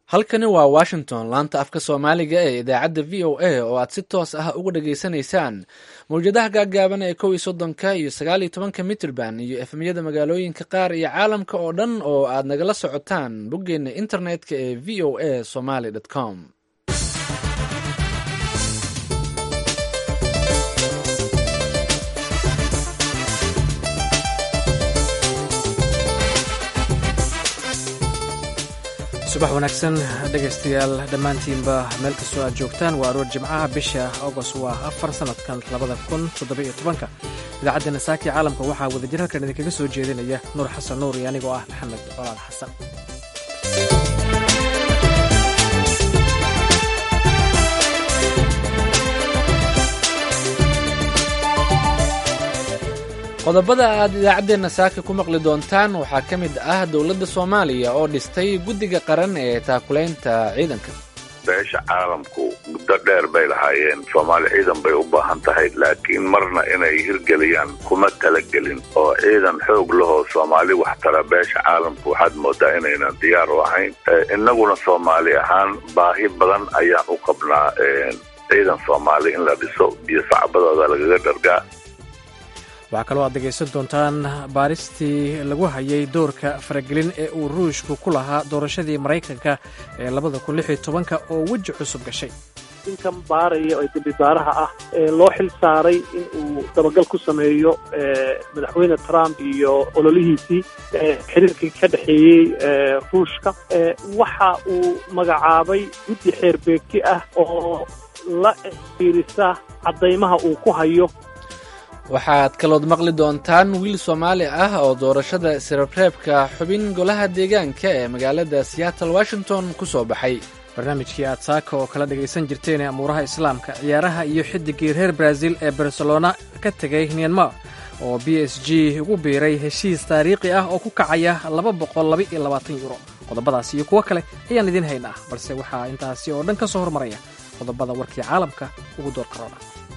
halkani waa washington laanta afka soomaaliga ee idaacadda v o a oo aad si toos ah uga dhageysanaysaan mawjadaha gaagaaban ee kow iyo soddonka iyo sagaal iyo tobanka mitrband iyo efmyada magaalooyinka qaar iyo caalamka oo dhan oo aad nagala socotaan boggeena internet-ka ee v o a somaly com subax wanaagsan dhegaystayaal dhammaantiinba meel kastoo aad joogtaan waa aroor jimcaha bisha agost waa afar sannadkan labada kun toddobiyo tobanka idaacaddeena saaki caalamka waxaa wadajir halkan idinkaga soo jeedinaya nuur xasan nuur iyo anigoo ah maxamed colaad xasan qodobada aad idaacaddeenna saaka ku maqli doontaan waxaa ka mid ah dowladda soomaaliya oo dhistay guddiga qaran ee taakulaynta ciidanka beesha caalamku muddo dheer bay lahaayeen soomaali ciidan bay u baahan tahay laakiin marna inay hirgeliyaan kuma talagelin oo ciidan xoog lahoo soomaali wax tara beesha caalamku waxaad moodaa inaynan diyaar u ahayn innaguna soomaali ahaan baahi badan ayaan u qabnaa ciidan soomaali in la dhiso biyo sacbadooda lagaga dhargaa waxaa kaloo aad dhegaysan doontaan baaristii lagu hayay doorka faragelin ee uu ruushku ku lahaa doorashadii maraykanka ee labada kun lix iyo tobanka oo weji cusub gashay ninkan baaraya ee dambibaaraha ah ee loo xil saaray in uu dabagal ku sameeyo madaxweyne trump iyo ololihiisii xiriirkii ka dhexeeyey ruushka waxa uu magacaabay guddi xeerbeegti ah oo la fiirisa caddaymaha uu ku hayo waxaad kalood maqli doontaan wiil soomaali ah oo doorashada sirabreebka xubin golaha deegaanka ee magaalada seattle washington ku soo baxay barnaamijkii aad saaka oo kala dhagaysan jirteen ee amuuraha islaamka ciyaaraha iyo xidigii reer brazil ee barcelona ka tegay myanmar oo b s g ugu biiray heshiis taariikhi ah oo ku kacaya laba boqol laba iyo labaatan yuro qodobadaas iyo kuwo kale ayaan idiin haynaa balse waxaa intaasi oo dhan ka soo hormaraya qodobada warkii caalamka ugu door karoona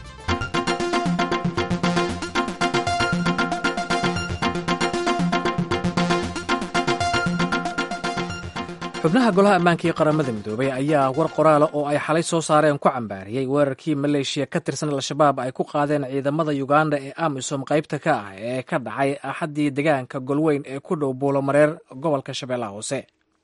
xubnaha golaha ammaanka iyo qaramada midoobay ayaa war qoraala oo ay xalay soo saareen ku cambaariyey weerarkii maleeshiya ka tirsan al-shabaab ay ku qaadeen ciidamada yuganda ee amisom qaybta ka ah ee ka dhacay axaddii degaanka golweyn ee ku dhow buulomareer gobolka shabeellaha hoose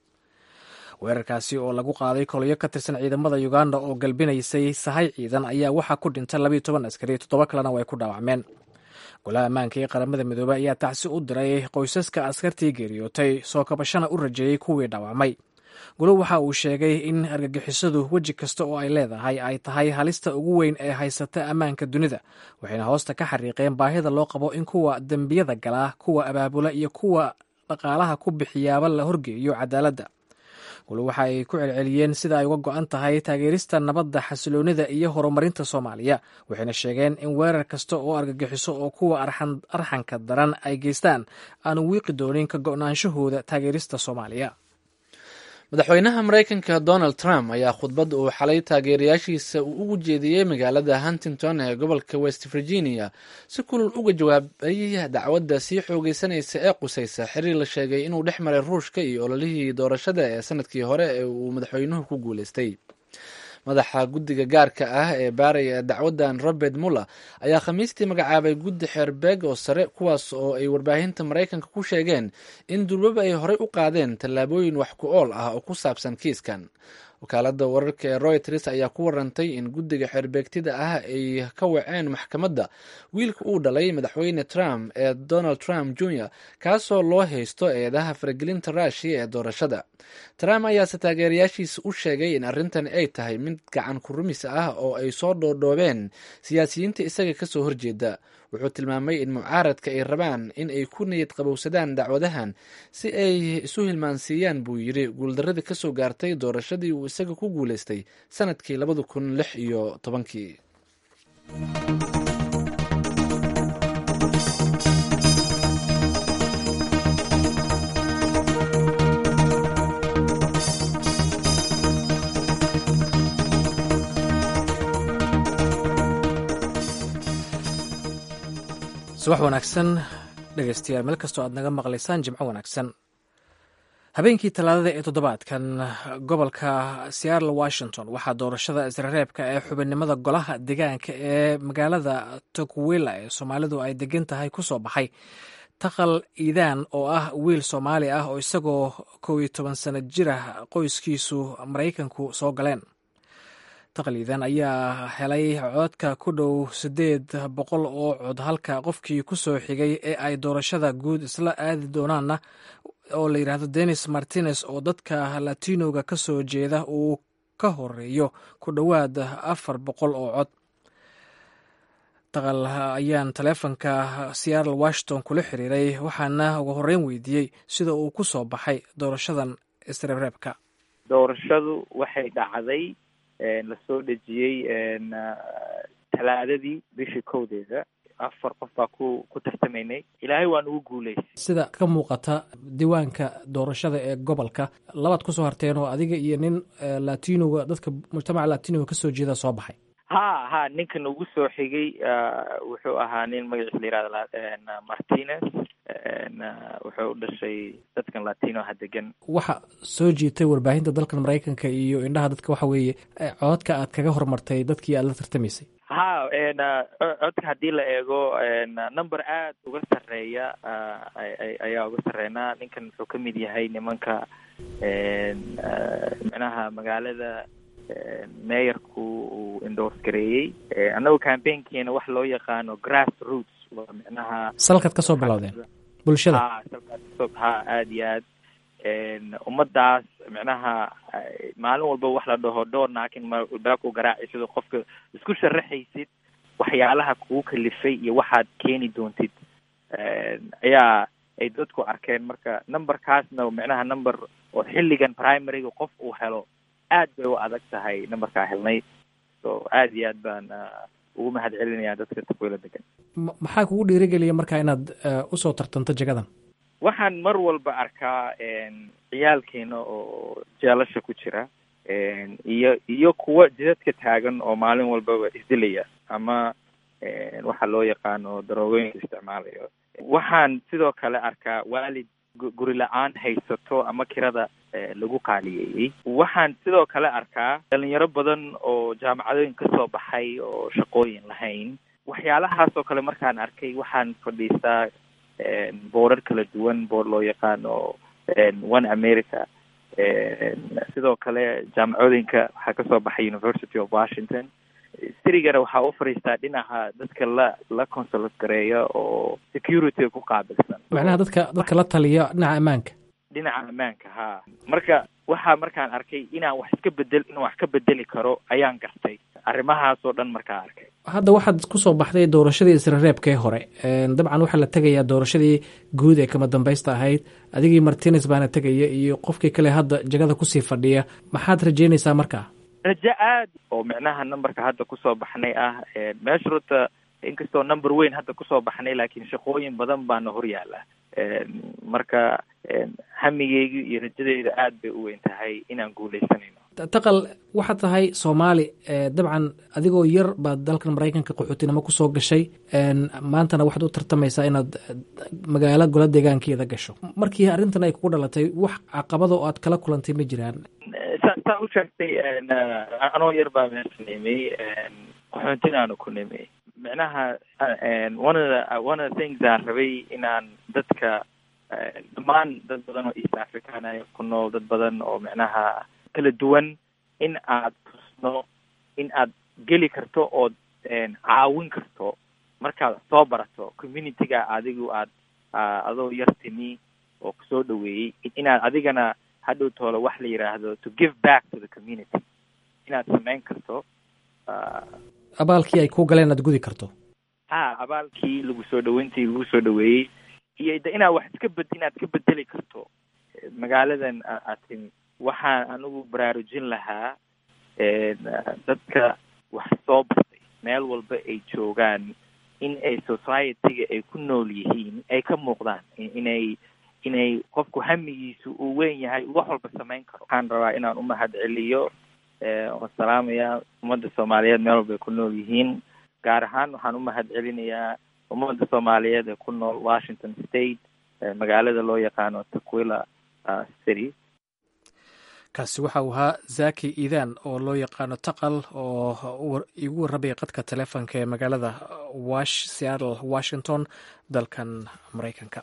weerarkaasi oo lagu qaaday kolyo ka tirsan ciidamada yuganda oo galbinaysay sahay ciidan ayaa waxaa ku dhintay labayo toban askari toddoba kalena way ku dhaawacmeen golaha ammaanka ee qaramada midoobey ayaa tacsi u diray qoysaska askartii geeriyootay soo kabashana u rajeeyey kuwii dhaawacmay golo waxa uu sheegay in argagixisadu weji kasta oo ay leedahay ay tahay halista ugu weyn ee haysata ammaanka dunida waxayna hoosta ka xariiqeen baahida loo qabo in kuwa dembiyada galaa kuwa abaabula iyo kuwa dhaqaalaha ku bixiyaaba la horgeeyo cadaaladda golo waxa ay ku celceliyeen sida ay uga go-an tahay taageerista nabadda xasiloonida iyo horumarinta soomaaliya waxayna sheegeen in weerar kasta oo argagixiso oo kuwa arxanka daran ay geystaan aanu wiiqi doonin ka go-naanshahooda taageerista soomaaliya madaxweynaha maraykanka donald trump ayaa khudbad uu xalay taageerayaashiisa uu ugu jeediyey magaalada huntington ee gobolka west virginia si kulul uga jawaabay dacwadda sii xoogeysanaysa ee qusaysa xiriir la sheegay inuu dhex maray ruushka iyo ololihii doorashada ee sanadkii hore ee uu madaxweynuhu ku guuleystay madaxa guddiga gaarka ah ee baaraya dacwaddan robert muller ayaa khamiistii magacaabay guddi xeerbeeg oo sare kuwaas oo ay warbaahinta maraykanka ku sheegeen in durbaba ay horey u qaadeen tallaabooyin wax ku ool ah oo ku saabsan kiiskan wakaaladda wararka ee royters ayaa ku warantay in guddiga xeerbeegtida ah ay ka waceen maxkamadda wiilka uu dhalay madaxweyne trump ee donald trump jr kaasoo loo haysto eedaha faragelinta ruushiya ee doorashada trump ayaase taageerayaashiisa u sheegay in arrintani ay tahay mid gacan ku rumis ah oo ay soo dhoodhoobeen siyaasiyiinta isaga kasoo horjeeda wuxuu tilmaamay in mucaaradka ay rabaan in ay ku niyad qabowsadaan dacwadahan si ay isu hilmaansiiyaan buu yidhi guuldaradii kasoo gaartay doorashadii uu isaga ku guuleystay sanadkii labada kun lix iyo tobankii subax wanaagsan dhegaystayaal meel kastoo aad naga maqlaysaan jimco wanaagsan habeenkii talaadada ee toddobaadkan gobolka seattle washington waxaa doorashada isrereebka ee xubinnimada golaha deegaanka ee magaalada tokwila ee soomaalidu ay degan tahay ku soo baxay taqal iidaan oo ah wiil soomaali ah oo isagoo kow iyo toban sano jir ah qoyskiisu maraykanku soo galeen taqal iidaan ayaa helay codka ku dhow siddeed boqol oo cod halka qofkii ku soo xigay ee ay doorashada guud isla aadi doonaanna oo la yidhaahdo denis martinez oo dadka latinoga ka soo jeeda uu ka horeeyo ku dhowaad afar boqol oo cod taqal ayaan taleefonka seattle washington kula xiriiray waxaana ugu horeyn weydiiyey sida uu ku soo baxay doorashadan isreebreebka doorashadu waxay dhacday lasoo dhejiyey talaadadii bishii kowdeeda afar qof baa ku ku tartamaynay ilaahay waa nugu guuleysay sida ka muuqata diiwaanka doorashada ee gobolka labaad kusoo harteen oo adiga iyo nin latinoga dadka mujtamaca latinoga kasoo jeeda soo baxay ha ha ninkan ugu soo xigay wuxuu ahaa nin magaciisa la yihahda martinez wuxuu u dhashay dadkan latino ha degan waxa soo jiitay warbaahinta dalkan maraykanka iyo indhaha dadka waxa weeye cododka aad kaga hormartay dadkii aad la tartamaysay ha codka haddii la eego number aad uga sarreeya ayaa uga sarreynaa ninkan wuxuu ka mid yahay nimanka micnaha magaalada meeyarku uu endorse gareeyey annagu campaignkiina wax loo yaqaano grass roots waa micnaha salkaad kasoo bilowdeen bulshada ha salkaad kasoo ha aada iyo aad ummadaas micnaha maalin walba wax la dhaho door naakin mbaku garaaci sidoo qofka isku sharaxaysid waxyaalaha kugu kalifay iyo waxaad keeni doontid ayaa ay dadku arkeen marka numberkaasna micnaha number oo xilligan primaryga qof uu helo aad bay u adag tahay numberkaa helnay so aad iyo aad baan ugu mahad celinayaa dadka takwila degan maxaa kugu dhiirigeliya markaa inaad usoo tartanto jagadan waxaan mar walba arkaa ciyaalkeena oo jeelasha ku jira iyo iyo kuwa jidadka taagan oo maalin walbaba isdilaya ama waxa loo yaqaano daroogooyinka isticmaalayo waxaan sidoo kale arkaa waalid guri la-aan haysato ama kirada lagu qaaliyeeyey waxaan sidoo kale arkaa dhalinyaro badan oo jaamacadooyin kasoo baxay oo shaqooyin lahayn waxyaalahaas oo kale markaan arkay waxaan fadhiistaa boorar kala duwan boor loo yaqaano one america sidoo kale jaamacooyinka waxaa kasoo baxay university of washington sirigana waxaa u fadhiistaa dhinaca dadka la la consulat gareeya oo security ku qaabilsan macnaha dadka dadka la taliya dhinaca ammaanka dhinaca ammaanka ha marka waxaa markaan arkay inaan wax iska bedel inaan wax ka bedeli karo ayaan gartay arrimahaas oo dhan markaa arkay hadda waxaad kusoo baxday doorashadii isrereebkee hore dabcan waxaa la tegayaa doorashadii guud ee kama dambaysta ahayd adigii martines baana tegaya iyo qofkii kale hadda jagada kusii fadhiya maxaad rajeynaysaa markaa rajo aad oo micnaha numberka hadda kusoo baxnay ah meesha runta inkastoo number weyn hadda kusoo baxnay laakiin shaqooyin badan baana hor yaala marka hamigeyga iyo rajadeyda aad bay u weyn tahay inaan guuleysanayno taqal waxaad tahay soomaali dabcan adigoo yar baad dalkan maraykanka qaxootinimo kusoo gashay maantana waxaad u tartamaysaa inaad magaalo gola deegaankeeda gasho markii arrintan ay kugu dhalatay wax caqabada oo aad kala kulantay ma jiraan sa saa u sheegtay anoo yar baa meesha nimay qaxoontinaanu ku nimay micnaha one of the one of the things aan rabay inaan dadka dhammaan dad badan oo east african ay ku nool dad badan oo micnaha kala duwan in aad tusno in aad geli karto ood caawin karto markaad soo barato communityga adigu aad adoo yar timi oo kusoo dhaweeyey inaad adigana hadhow toolo wax la yidhaahdo to give back to the community inaad samayn karto abaalkii ay ku galeen aad gudi karto ha abaalkii lagu soo dhaweyntii lagu soo dhaweeyey iyo de inaad wax iska bed inaad ka bedeli karto magaaladan aad timi waxaan anigu baraarujin lahaa dadka wax soo bartay meel walba ay joogaan in ay society-ga ay ku nool yihiin ay ka muuqdaan inay inay qofku hamigiisu uu weyn yahay wax walba samayn karo waxaan rabaa inaan umahad celiyo waan salaamayaa ummadda soomaaliyeed meel walba ay ku nool yihiin gaar ahaan waxaan umahad celinayaa ummadda soomaaliyeed ee ku nool washington state magaalada loo yaqaano taquila city kaasi waxa uu ahaa zaki iidan oo loo yaqaano taqal oo igu warrabaya qadka taleefonka ee magaalada seattle washington dalkan maraykanka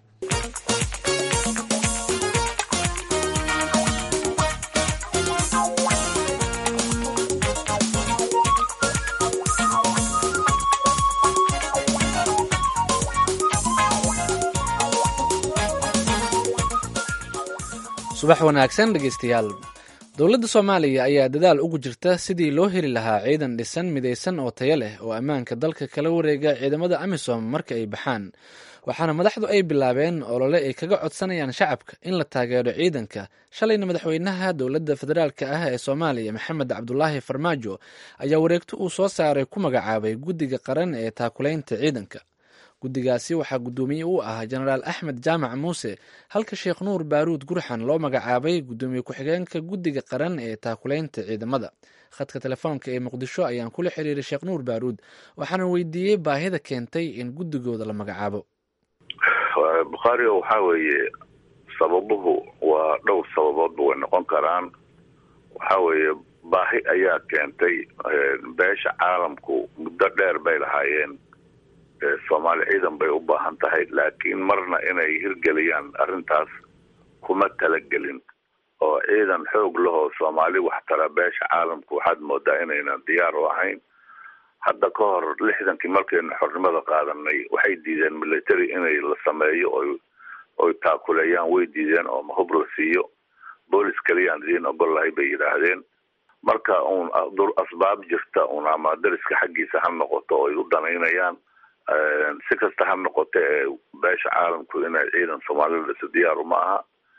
subax wanaagsan dhegeystayaal dowladda soomaaliya ayaa dadaal ugu jirta sidii loo heli lahaa ciidan dhisan midaysan oo tayo leh oo ammaanka dalka kala wareega ciidamada amisom marka ay baxaan waxaana madaxdu ay bilaabeen olole ay kaga codsanayaan shacabka in la taageero ciidanka shalayna madaxweynaha dowladda federaalka ah ee soomaaliya maxamed cabdulaahi farmaajo ayaa wareegto uu soo saaray ku magacaabay guddiga qaran ee taakulaynta ciidanka guddigaasi waxaa guddoomiye u ah jenaraal axmed jaamac muuse halka sheekh nuur baaruud gurxan loo magacaabay guddoomiye ku-xigeenka guddiga qaran ee taakulaynta ciidamada khadka telefoonka ee muqdisho ayaan kula xiriiray sheekh nuur baaruud waxaana weydiiyey baahida keentay in guddigooda la magacaabo bukhaari waxaa weeye sababuhu waa dhowr sababoodba way noqon karaan waxaa weeye baahi ayaa keentay beesha caalamku muddo dheer bay lahaayeen soomaali ciidan bay u baahan tahay laakiin marna inay hirgeliyaan arrintaas kuma talagelin oo ciidan xoog lahoo soomaali wax tara beesha caalamku waxaad moodaa inaynan diyaar u ahayn hadda ka hor lixdankii markaynu xornimada qaadanay waxay diideen military inay la sameeyo oy oy taakuleeyaan way diideen oo mahub la siiyo boolis keliyaan idiin ogol lahay bay yidhaahdeen marka uun asbaab jirta un ama dariska xaggiisa ha noqoto oy u danaynayaan si kasta ha noqote ee beesha caalamku inay ciidan soomaalida dhiso diyaaru ma aha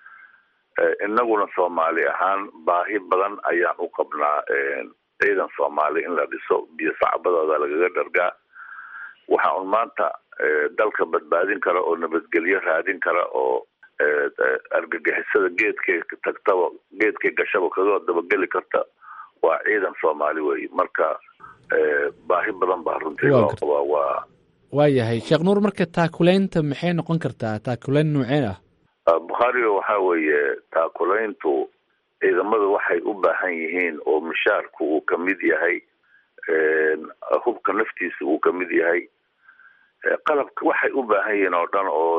inaguna soomaali ahaan baahi badan ayaan u qabnaa ciidan soomaali in la dhiso biyo sacbadooda lagaga dhargaa waxa un maanta dalka badbaadin kara oo nabadgelyo raadin kara oo argagixisada geedkay tagtaba geedkay gashaba kaga dabageli karta waa ciidan soomaali wey marka baahi badan baa runtii loo qabaa waa waayahay sheekh nuur marka taakulaynta maxay noqon kartaa taakulayn nooceen ah bukhaariga waxaa weeye taakulayntu ciidamadu waxay u baahan yihiin oo mushaarku uu kamid yahay hubka naftiisa uu kamid yahay qalabka waxay u baahan yihiin oo dhan oo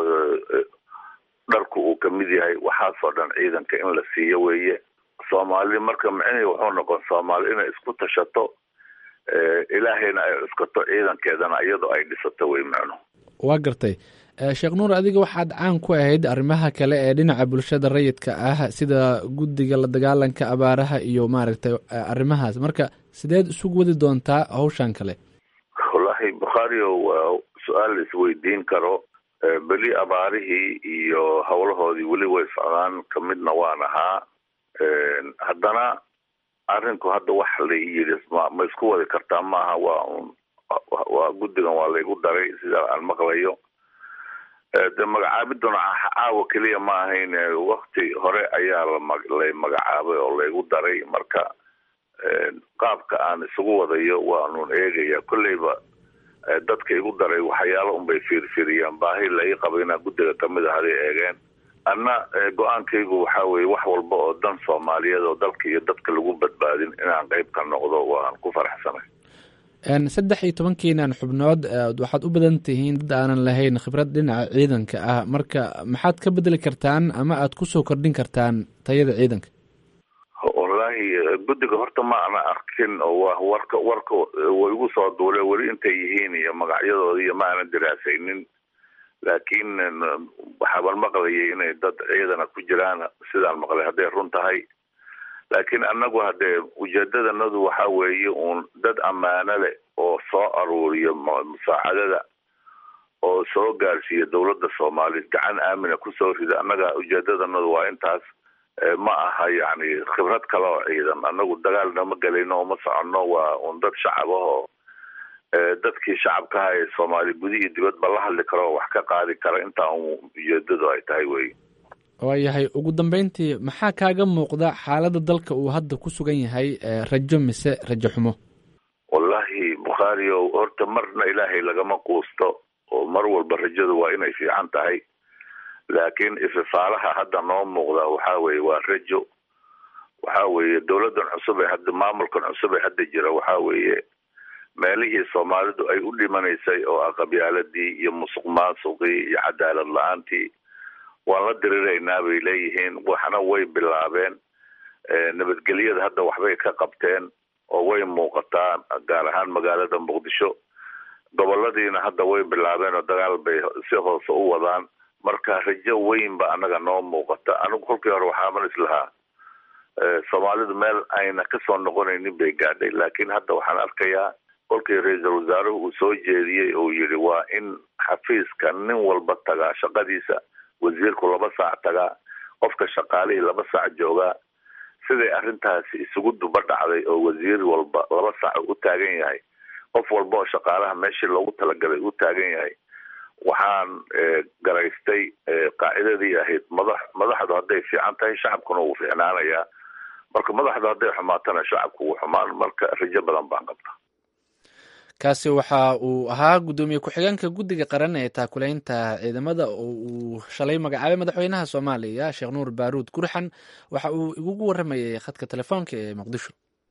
dharku uu kamid yahay waxaasoo dhan ciidanka in la siiyo weeye soomaali marka micnihii wuxuu noqon soomaali inay isku tashato ilaahayna ay cuskato ciidankeedana iyadoo ay dhisato wey macnu waa gartay sheekh nuur adiga waxaad caan ku ahayd arrimaha kale ee dhinaca bulshada rayidka ah sida guddiga la dagaalanka abaaraha iyo maaragtay arrimahaas marka sideed isugu wadi doontaa hawshan kale wallaahi bukhaariyo waa su-aal la isweydiin karo beli abaarihii iyo howlahoodii weli way socdaan kamidna waan ahaa haddana arrinku hadda wax la yidhi ma ma isku wadi kartaa maaha waa un waa guddigan waa laygu daray sida aan maqlayo de magacaabiduna caawa keliya ma ahayn wakti hore ayaa lalay magacaabay oo laygu daray marka qaabka aan isugu wadayo waanun eegaya kolleyba dadka igu daray waxyaalo unbay fiirfiiriyaan baahi la ii qaba inaa guddiga kamid a haday eegeen anna go-aankaygu waxa weye wax walba oo dan soomaaliyeed oo dalka iyo dadka lagu badbaadin inaan qeyb ka noqdo waan ku faraxsanay saddex iyo tobankiinan xubnood waxaad u badan tihiin dad aanan lahayn khibrad dhinaca ciidanka ah marka maxaad ka bedeli kartaan ama aad kusoo kordhin kartaan tayada ciidanka wallaahi guddiga horta ma ana arkin oo wa warka warka way igu soo duule weli intay yihiin iyo magacyadooda iyo ma aanan diraasaynin laakiin waxaaban maqlayay inay dad ciidana ku jiraan sidaan maqlay hadday run tahay laakiin annagu haddee ujeedadanadu waxa weeye uun dad ammaano leh oo soo aruuriyo musaacadada oo soo gaarsiiya dowladda soomaaliya gacan aamina kusoo rida annaga ujeedadanadu waa intaas ma aha yacni khibrad kale oo ciidan annagu dagaalna ma gelayno oo ma soconno waa un dad shacabahoo dadkii shacabkaha ee soomaali gudi iyo dibadba la hadli karo oo wax ka qaadi kara intaa un ujeedadu ay tahay wey waayahay ugu dambeyntii maxaa kaaga muuqda xaaladda dalka uu hadda ku sugan yahay rajo mise rajo xumo wallaahi bukhaariyo horta marna ilaahay lagama quusto oo mar walba rajadu waa inay fiican tahay laakiin ififaalaha hadda noo muuqda waxa weeye waa rajo waxa weeye dowladdan cusub ee hadda maamulkan cusub ee hadda jira waxa weeye meelihii soomaalidu ay u dhimanaysay oo ah qabyaaladii iyo musuq maasuqii iyo cadaalad la-aantii waan la diriraynaa bay leeyihiin waxna way bilaabeen nabadgelyada hadda waxbay ka qabteen oo way muuqataa gaar ahaan magaalada muqdisho goboladiina hadda way bilaabeen oo dagaal bay si hoose u wadaan marka rajo weyn ba anaga noo muuqata anigu kolkii hore waxaaman islahaa soomaalidu meel ayna kasoo noqonaynin bay gaadhay laakiin hadda waxaan arkayaa kolkii ra-iisul wasaaruhu uu soo jeediyey uu yidhi waa in xafiiska nin walba tagaa shaqadiisa wasiirku laba saac tagaa qofka shaqaalihii laba saac joogaa siday arrintaasi isugu duba dhacday oo wasiir walba laba saac u taagan yahay qof walba oo shaqaalaha meeshii loogu talagalay u taagan yahay waxaan garaystay qaacidadii ahayd madax madaxdu hadday fiican tahay shacabkuna wuu fiicnaanayaa marka madaxdu hadday xumaatana shacabku wuu xumaan marka rajo badan baan qabta kaasi waxa uu ahaa guddoomiye ku-xigeenka guddiga qaran ee taakuleynta ciidamada oo uu shalay magacaabay madaxweynaha soomaaliya sheekh nuur baaruud gurxan waxa uu igugu waramayay khadka telefoonka ee muqdisho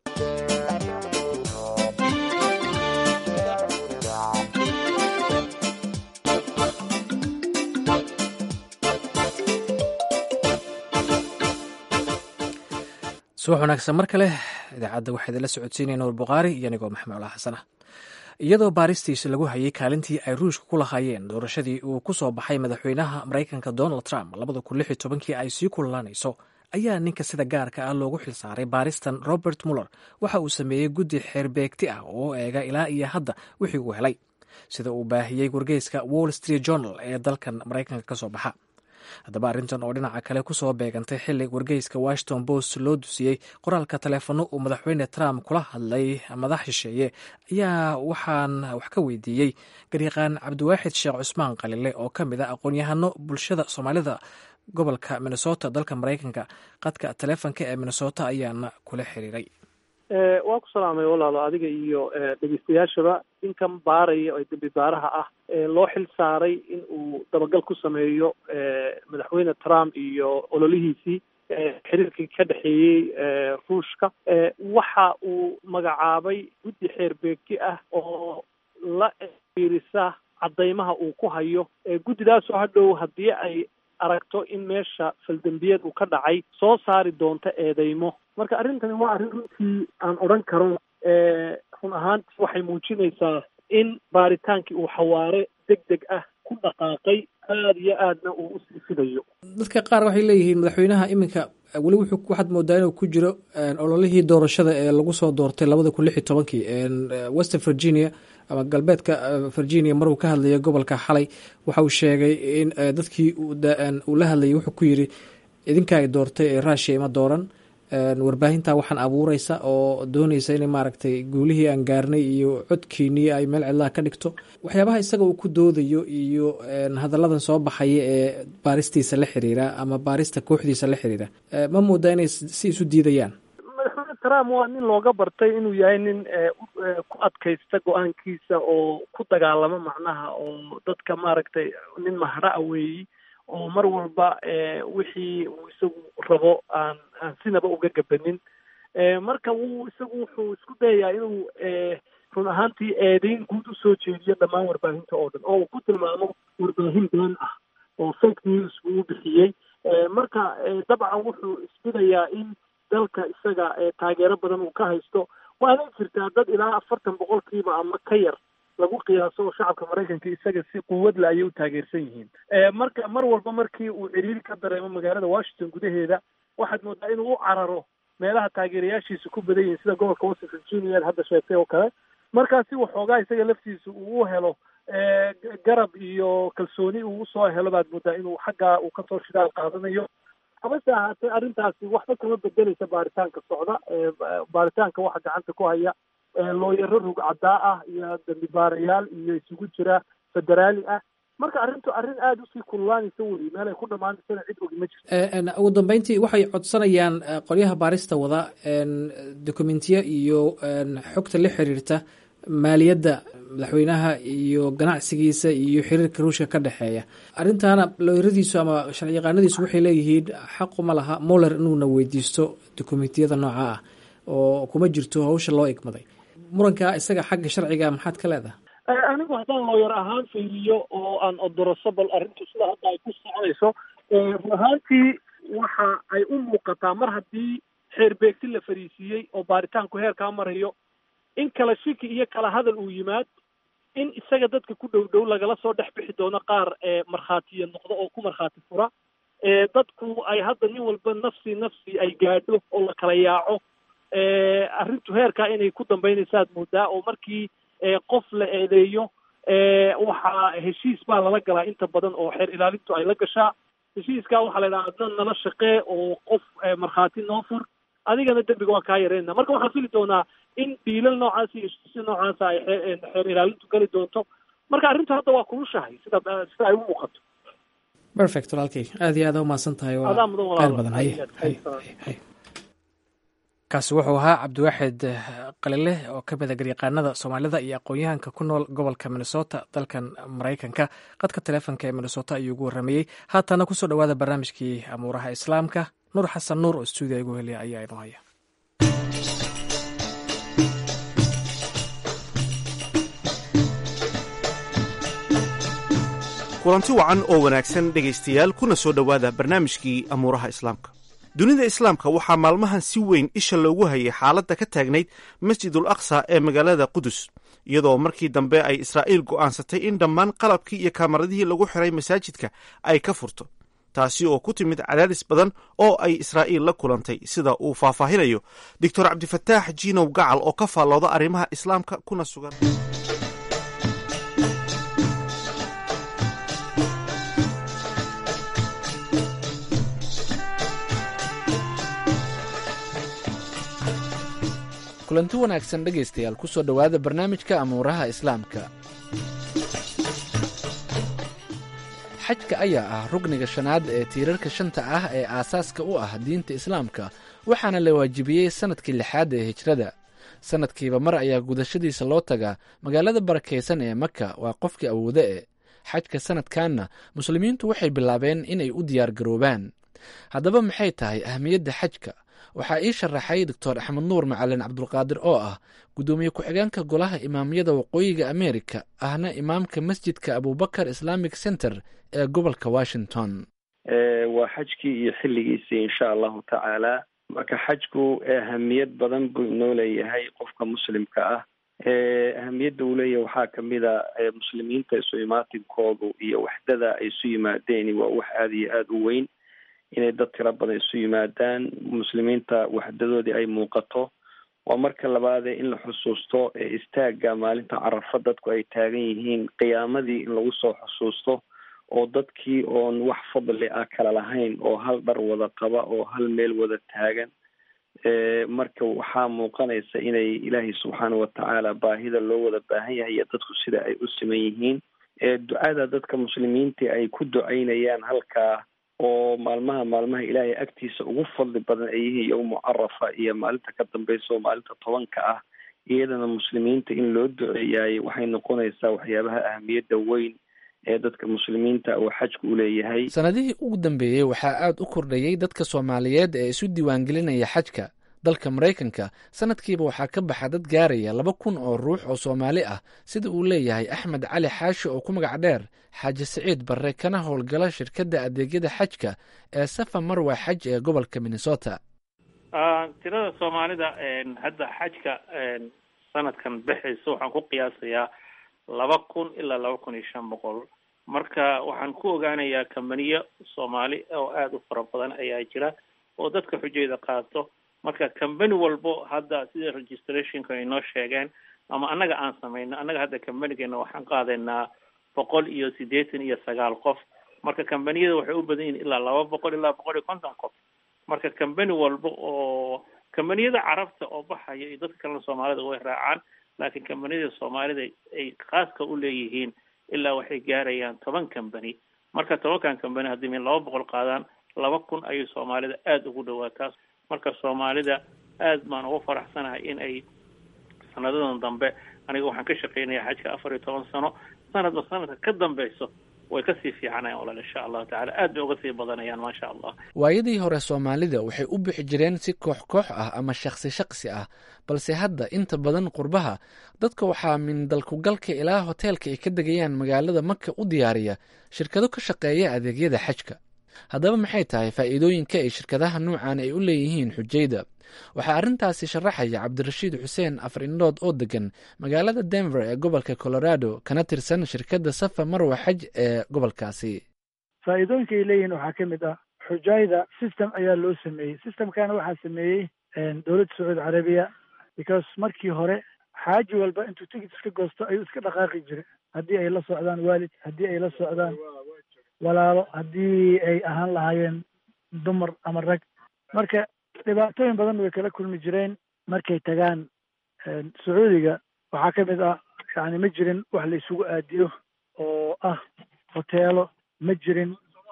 subax wanaagsan mar kale idaacadda waxaa idinla socodsiinaya nuur bukhaari iyo anigoo maxamed olaa xasanah iyadoo baaristiisa lagu hayay kaalintii ay ruushka ku lahaayeen doorashadii uu ku soo baxay madaxweynaha maraykanka donald trump labada kun lix iyo tobankii ay sii kululaanayso ayaa ninka sida gaarka ah loogu xilsaaray baaristan robert muller waxa uu sameeyey guddi xeerbeegti ah oo eega ilaa iyo hadda wixii uu helay sida uu baahiyey wargeyska wall street journal ee dalkan maraykanka ka soo baxa haddaba arrintan oo dhinaca kale kusoo beegantay xili wargeyska washington post loo dusiyey qoraalka taleefano uu madaxweyne trump kula hadlay madax shisheeye ayaa waxaan wax ka weydiiyey garyaqaan cabdiwaaxid sheekh cusmaan qalile oo ka mid ah aqoon-yahano bulshada soomaalida gobolka minnesota dalka maraykanka qadka taleefonka ee minnesota ayaana kula xiriiray waa ku salaamay walaalo adiga iyo dhegeystayaashaba ninkan baaraya ee dembi baaraha ah loo xil saaray in uu dabagal ku sameeyo madaxweyne trump iyo ololihiisii xiriirkii ka dhexeeyey ruushka waxa uu magacaabay guddi xeerbeegti ah oo la fiirisa caddaymaha uu ku hayo guddidaasoo hadhow haddii ay aragto in meesha faldembiyeed uu ka dhacay soo saari doonto eedeymo marka arrintani waa arrin runtii aan odhan karo run ahaantii waxay muujinaysaa in baaritaankii uu xawaare deg deg ah ku dhaqaaqay aada iyo aadna uu usii fidayo dadka qaar waxay leeyihiin madaxweynaha iminka weli wuxuu waxaad moodaa inuu ku jiro ololihii doorashada ee lagu soo doortay labada kun lix iyo tobankii western virginia ama galbeedka virginia maruu ka hadlaya gobolka xalay waxa uu sheegay in dadkii uu la hadlayay wuxuu ku yiri idinka ay doortay ee rushia ima dooran warbaahinta waxaan abuureysa oo dooneysa inay maaragtay guulihii aan gaarnay iyo codkiinii ay meel cidlaha ka dhigto waxyaabaha isaga uu ku doodayo iyo hadalladan soo baxaya ee baaristiisa la xiriira ama baarista kooxdiisa la xiriira ma moodaa inay si isu diidayaan madaxweyne trump waa nin looga bartay inuu yahay nin ku adkaysta go-aankiisa oo ku dagaalamo macnaha oo dadka maaragtay nin mahraa weeyi oo mar walba wixii uu isagu rabo aan aan sinaba uga gabanin marka wuu isagu wuxuu isku dayayaa inuu run ahaantii eedeyn guud usoo jeediyo dhammaan warbaahinta oo dhan oo uu ku tilmaamo warbaahin been ah oo fake news buu u bixiyey marka dabcan wuxuu isbidayaa in dalka isaga taageero badan uu ka haysto waana jirtaa dad ilaa afartan boqolkiiba ama ka yar lagu qiyaaso oo shacabka maraykanka isaga si quwadla ayay u taageersan yihiin marka mar walba markii uu ciriiri ka dareemo magaalada washington gudaheeda waxaad moodaa inuu u cararo meelaha taageerayaashiisa ku badan yihiin sida gobolka west virginia hadda sheegtay oo kale markaasi waxoogaa isaga laftiisa uu u helo garab iyo kalsooni uu usoo helo baad moodaa inuu xaggaa uu kasoo shidaal qaadanayo habase ahaatee arrintaasi waxba kama bedeleysa baaritaanka socda baaritaanka waxa gacanta ku haya looyaro rog caddaa ah iyo dambi baarayaal iyo isugu jira federaali ah marka arrintu arrin aada usii kululaanaysa weli meel ay ku dhamaanaysana cid ogi ma jirto ugu dambeyntii waxay codsanayaan qolyaha baarista wada dokumentiya iyo xogta la xiriirta maaliyadda madaxweynaha iyo ganacsigiisa iyo xiriirka ruushka ka dhexeeya arrintaana looyradiisu ama sharciyaqaanadiisu waxay leeyihiin xaquma laha muller inuuna weydiisto dokumentiyada nooca ah oo kuma jirto hawsha loo igmaday muranka isaga xagga sharciga maxaad ka leedahay anigu haddaan looyar ahaan fiiriyo oo aan odoroso bal arrintu sida hadda ay ku soconayso run ahaantii waxa ay u muuqataa mar haddii xeer beegti la fariisiiyey oo baaritaanku heerkaa marayo in kala shiki iyo kala hadal uu yimaad in isaga dadka ku dhow dhow lagala soo dhex bixi doono qaar markhaatiya noqdo oo ku markhaati fura dadku ay hadda nin walba nafsi nafsi ay gaadho oo la kala yaaco arrintu heerkaa inay ku dambaynaysaad moodaa oo markii qof la eedeeyo waxaa heshiis baa lala galaa inta badan oo xeer ilaalintu ay la gashaa heshiiskaa waxaa la yidhaha adna nala shaqee oo qof markhaati noo fur adigana dembiga waa kaa yareynaa marka waxaan fili doonaa in dhiilal noocaas iyo heshiisya noocaasa ay xeer ilaalintu geli doonto marka arrintu hadda waa kulushahay sida sida ay u muuqato perfect walaalkay aada iyo aada umahadsan tahay waa adaa mudan qayl badan haye haye haye kaasi wuxuu ahaa cabdiwaaxid qalile oo ka mida garyaqaanada soomaalida iyo aqoon-yahanka ku nool gobolka minnesota dalkan maraykanka qadka taleefonka ee minnesota ayuu ugu warramayey haatana kusoo dhowaada barnaamijkii amuuraha islaamka nuur xasan nuur oo stuudiya igu heliya ayaa inoo haya kulanti wacan oo wanaagsan dhegaystayaal kuna soo dhowaada barnaamijkii amuuraha islaamka dunida islaamka waxaa maalmahan si weyn isha loogu hayay xaaladda ka taagnayd masjidul aqsa ee magaalada qudus iyadoo markii dambe ay israa'iil go'aansatay in dhammaan qalabkii iyo kamaradihii lagu xiray masaajidka ay ka furto taasi oo ku timid cadaadis badan oo ay israa'iil la kulantay sida uu faahfaahinayo doctor cabdifataax jiinow gacal oo ka faallooda arrimaha islaamka kuna sugan kulanti wanaagsan dhegaystayaal kusoo dhowaada barnaamijka amuuraha islaamka xajka ayaa ah rugniga shanaad ee tiirarka shanta ah ee aasaaska u ah diinta islaamka waxaana la waajibiyey sannadkii lixaad ee hijrada sannadkiiba mar ayaa gudashadiisa loo tagaa magaalada barakaysan ee maka waa qofkii awooda e xajka sannadkanna muslimiintu waxay bilaabeen inay u diyaargaroobaan haddaba maxay tahay ahmiyadda xajka waxaa ii sharaxay doctor axmed nuur macalin cabdulqaadir oo ah guddoomiye ku-xigeenka golaha imaamyada waqooyiga amerika ahna imaamka masjidka abubakar islamic center ee gobolka washington waa xajkii iyo xilligiisii insha allahu tacaala marka xajku ahamiyad badan buu inoo leeyahay qofka muslimka ah ahamiyadda uu leeyahay waxaa kamid a muslimiinta isu imaatinkoodu iyo waxdada ay isu yimaadeen waa wax aada iyo aada u weyn inay dad tiro badan isu yimaadaan muslimiinta waxdadoodii ay muuqato waa marka labaadee in la xusuusto istaaga maalinta carafa dadku ay taagan yihiin qiyaamadii in lagu soo xusuusto oo dadkii oon wax fadli ah kala lahayn oo hal dhar wada qaba oo hal meel wada taagan marka waxaa muuqanaysa inay ilaahay subxaana watacaala baahida loo wada baahan yahay iyo dadku sida ay u siman yihiin ducada dadka muslimiinta ay ku ducaynayaan halkaa oo maalmaha maalmaha ilaahay agtiisa ugu fadli badan ay yihiin yowmu carafa iyo maalinta ka dambeysa oo maalinta tobanka ah iyadana muslimiinta in loo duceeyaay waxay noqonaysaa waxyaabaha ahamiyadda weyn ee dadka muslimiinta oo xajku u leeyahay sannadihii ugu dambeeyey waxaa aad u kordhayey dadka soomaaliyeed ee isu diiwaangelinaya xajka dalka maraykanka sanadkiiba waxaa ka baxa dad gaaraya laba kun oo ruux oo soomaali ah sida uu leeyahay axmed cali xaashi oo ku magac dheer xaaji siciid barre kana howlgala shirkadda adeegyada xajka ee safa marwa xaj ee gobolka minnesota tirada soomaalida hadda xajka sanadkan bexaysa waxaan ku qiyaasayaa laba kun ilaa laba kun iyo shan boqol marka waxaan ku ogaanayaa kambaniyo soomaali oo aada u fara badan ayaa jira oo dadka xujayda qaato marka combany walbo hadda sida registrationka ay noo sheegeen ama annaga aan samayno annaga hadda combanigeena waxaan qaadaynaa boqol iyo siddeetan iyo sagaal qof marka combaniyada waxay u badan yihin ilaa laba boqol ilaa boqol iyo konton qof marka combany walba oo combaniyada carabta oo baxaya iyo dadka kalena soomaalida way raacaan laakiin combaniyada soomaalida ay khaaska u leeyihiin ilaa waxay gaarayaan toban combany marka tobankan combany haddii min laba boqol qaadaan laba kun ayay soomaalida aada ugu dhawaataa marka soomaalida aad baan ugu faraxsanahay in ay sanadadan dambe aniga waxaan ka shaqeynaya xajka afar iyo toban sano sanadba sanadka ka dambeyso way kasii fiicanayaan walaal insha allahu tacala aad bay uga sii badanayaan maasha allah waayadii hore soomaalida waxay u bixi jireen si koox koox ah ama shaksi shaksi ah balse hadda inta badan qurbaha dadka waxaa min dalkugalka ilaa hoteelka ay ka degayaan magaalada maka u diyaariya shirkado ka shaqeeya adeegyada xajka haddaba maxay tahay faa'iidooyinka ay shirkadaha nuucan ay u leeyihiin xujayda waxaa arrintaasi sharaxaya cabdirashiid xuseen afar indhood oo degan magaalada denver ee gobolka colorado kana tirsan shirkadda safa marwa xaj ee gobolkaasi faa'iidooyinka ay leeyihiin waxaa ka mid ah xujayda system ayaa loo sameeyey systemkana waxaa sameeyey dowladda sacuudi carabiya because markii hore xaaji walba intuu tigit iska goosto ayuu iska dhaqaaqi jiray haddii ay la socdaan waalid haddii ay la socdaan walaalo haddii ay ahaan lahaayeen dumar ama rag marka dhibaatooyin badan way kala kulmi jireen markay tagaan sacuudiga waxaa ka mid ah yani ma jirin wax la isugu aadiyo oo ah hoteelo ma jirin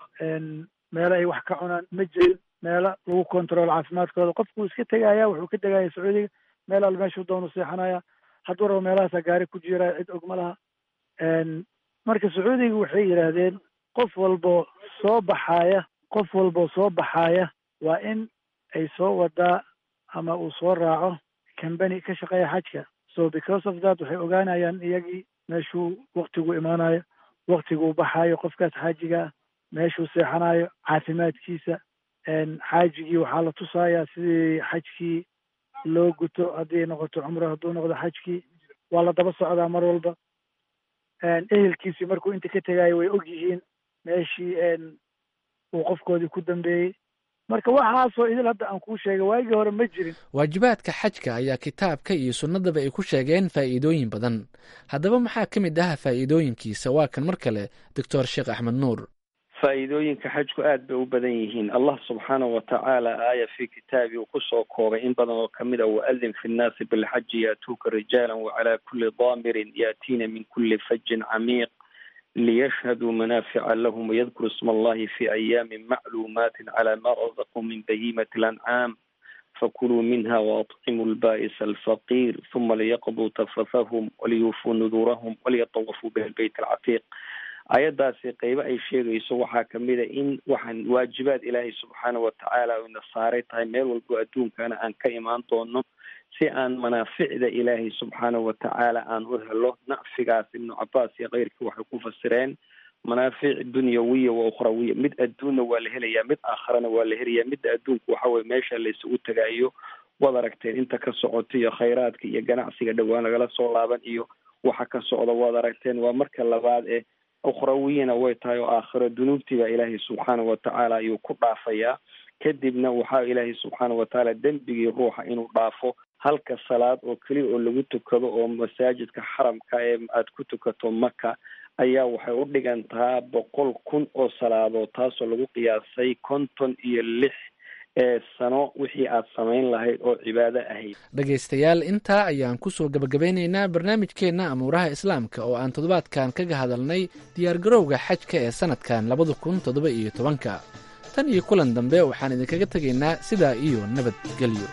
meelo ay wax ka cunaan ma jirin meelo lagu control caafimaadkooda qofkuu iska tegaya wuxuu ka tegaya sacuudiga meel al meeshuu doonu seexanaya hadduu rabo meelahaasaa gaari ku jiraya cid og ma laha marka sacuudiga waxay yidhaahdeen qof walbo soo baxaaya qof walbo soo baxaaya waa in ay soo wadaa ama uu soo raaco combany ka shaqeeya xajka so because of that waxay ogaanayaan iyagii meeshuu waktigu imaanayo waktiguu baxaayo qofkaas xaajiga ah meeshuu seexanayo caafimaadkiisa xaajigii waxaa la tusayaa sidii xajkii loo guto haddii ay noqoto cumro hadduu noqdo xajkii waa la daba socdaa mar walba ehelkiisii markuu inta ka tegaayo way og yihiin meeshii uu qofkoodii ku dambeeyey marka waxaasoo idil hadda aan kuu sheegay waagii hore ma jirin waajibaadka xajka ayaa kitaabka iyo sunnadaba ay ku sheegeen faa'iidooyin badan haddaba maxaa ka mid ah faa'iidooyinkiisa waa kan mar kale doctor sheekh axmed nuur faa'iidooyinka xajku aad bay u badan yihiin allah subxaanahu watacaala aaya fi kitaabi uu kusoo koobay in badan oo kamid a waadin fi nnaasi bilxaji yaatuuka rijaalan wacalaa kulli daamirin yaatiina min kulli fajin camiiq liyashhaduu manaafica lahum wayadkuru isma allahi fi ayaamin macluumaatin calaa ma razaquu min bahimati lancaam fakuluu minha waatcimuu lbaa'isa alfaqiir huma liyaqduu tafatahum waliyuufuu nuduurahum waliyatawafuu biha lbeyt alcatiiq ayadaasi qeybo ay sheegayso waxaa kamid a in waxaan waajibaad ilaahay subxaana watacaala ina saaray tahay meel walbo adduunkana aan ka imaan doono si aan manaaficda ilaahay subxaana watacaala aan u helo nacfigaas ibnu cabaas iyo keyrkii waxay ku fasireen manaafic dunyawiya wa ukhrawiya mid adduunna waa la helayaa mid aakharana waa la helayaa midda adduunka waxa weye meesha la isugu tagaayo waad aragteen inta ka socota iyo khayraadka iyo ganacsiga dhowaan lagala soo laaban iyo waxa ka socda waad aragteen waa marka labaad ee ukhrawiyana way tahay oo aakhiro dunuubtiibaa ilaahay subxaana watacaala ayuu ku dhaafayaa kadibna waxaa ilaahay subxaana watacaala dembigii ruuxa inuu dhaafo halka salaad oo keliya oo lagu tukado oo masaajidka xaramka ee aad ku tukato maka ayaa waxay u dhigantaa boqol kun oo salaadood taasoo lagu qiyaasay konton iyo lix ee sano wixii aad samayn lahayd oo cibaado ahayd dhegaystayaal intaa ayaan kusoo gabagabeynaynaa barnaamijkeenna amuuraha islaamka oo aan toddobaadkan kaga hadalnay diyaargarowga xajka ee sanadkan labada kun toddoba iyo tobanka tan iyo kulan dambe waxaan idinkaga tegaynaa sidaa iyo nabadgelyo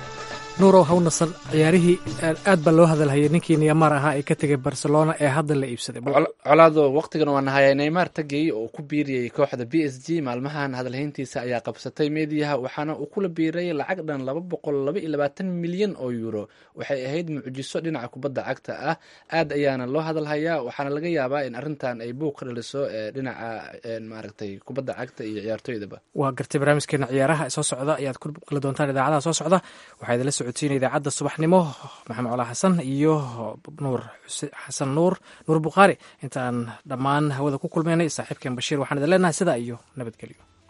nuurow hawnasan ciyaarihii aad baa loo hadalhayay ninkii niyamar ahaa ee ka tegay barcelona ee hadda la iibsaday colaado waqtigan waa nahaya neymar tagay oo ku biiriyey kooxda b s g maalmahan hadalhayntiisa ayaa qabsatay meediyaha waxaana uu kula biiray lacag dhan laba boqol laba iyo labaatan milyan oo euro waxay ahayd mucjiso dhinaca kubadda cagta ah aad ayaana loo hadalhayaa waxaana laga yaabaa in arrintan ay buuq ka dhaliso dhinaca maaragtay kubadda cagta iyo ciyaartoydaba waa gartay barnaamijkeena ciyaaraha soo socda ayaad ku kala doontaan idaacadaha soo socda waxaa idinla socodsiina idaacadda subaxnimo maxamed colaa xasan iyo nuur xasan nuur nuur bukhaari intaan dhammaan hawada ku kulmaynay saaxiibkeen bashiir waxaan idin leenahay sidaa iyo nabadgelyo